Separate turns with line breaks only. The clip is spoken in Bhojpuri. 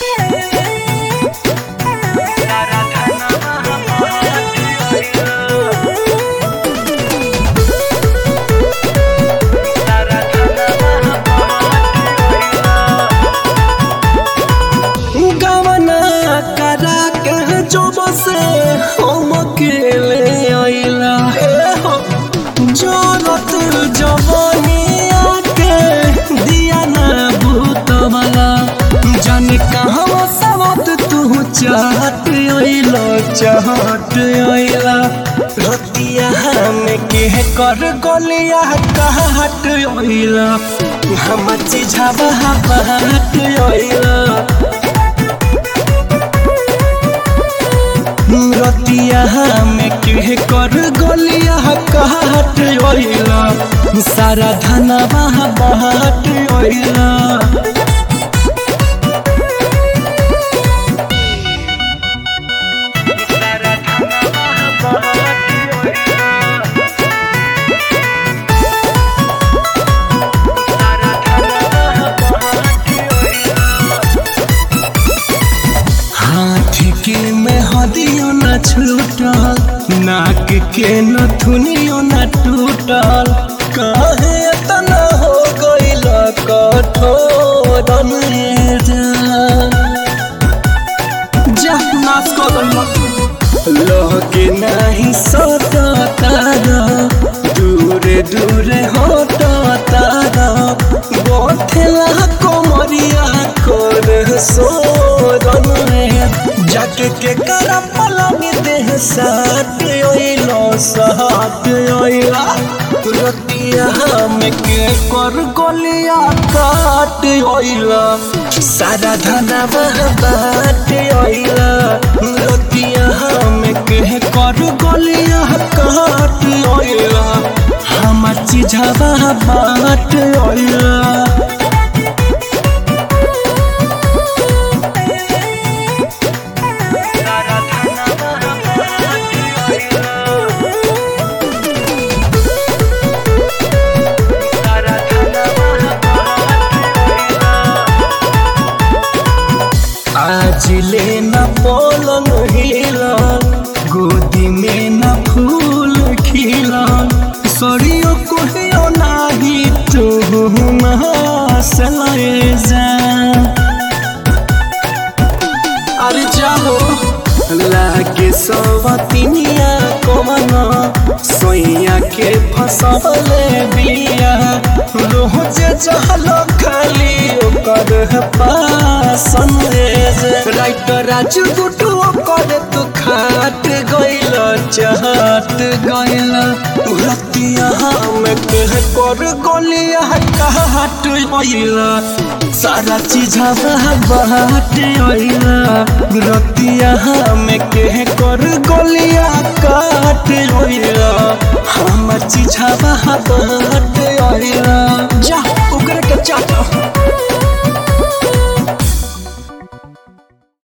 गवना करा के जो बसे हम अकेले आइला जरत जवानिया के दिया ना भूतमला जन कहवा सबत तू चाहत आइला चाहत आइला रतिया में के कर गलिया कहत आइला हम चिझावा बात आइला रतिया में के कर गलिया कहत ओइला सारा धनवा बहत ओइला हाथ के में हदियो न छूटल नाक के न थुनियो न टूटल काहे तना हो गइल कठोर जा नाच कर लगे नहीं सता तारा दूरे दूरे होता तारा बोथेला कोमरिया कर सोरन जाके के करा पलंग देह साथ ओइलो साथ ओइला रतिया में के कर गलिया काट ओइला सारा धना बाट ओइला रतिया में के कर गलिया काट ओइला हम चिझवा बाट ओइला आज ले न पलंग हिलन गोदी में न फूल खिलन सरियो कोहियो नाही तू हंसले जा अरे जाहो लागे सवतिनिया कमन सोइया के फसले बिया रोज जहल खाली ओकर पासन राइटर राजू गुटू ओकर तू खाट गइल चाहत गइल रतिया में कह कर गलिया कहट गइल सारा चीज बाट अइला रतिया में के कर गलिया काट अइला हम चीज बाट अइला जा ओकरा के चाटा